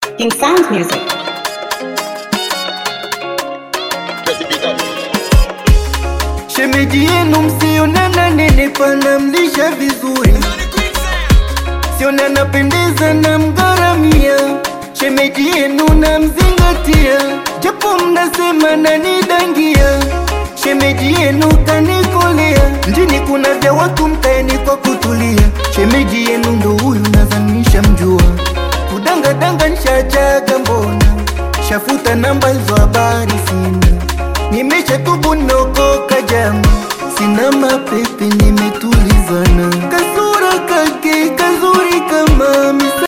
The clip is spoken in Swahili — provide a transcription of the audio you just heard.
King Sound Music. Shemeji yenu msionana nenepa na mlisha vizuri, siona napendeza na mgaramia. Shemeji yenu na mzingatia, japo mnasema nanidangia. Shemeji yenu kanikolea, mjini kuna vya watu mkaeni kwa kutulia. Shemeji yenu ndo huyu nadhanisha mjua, kudangadanga nshajaga mbona, shafuta namba hizo habari sina Nimeshatubu nokoka jama, sina mapepe, nimetulizana. Kasura kake kazuri kama misa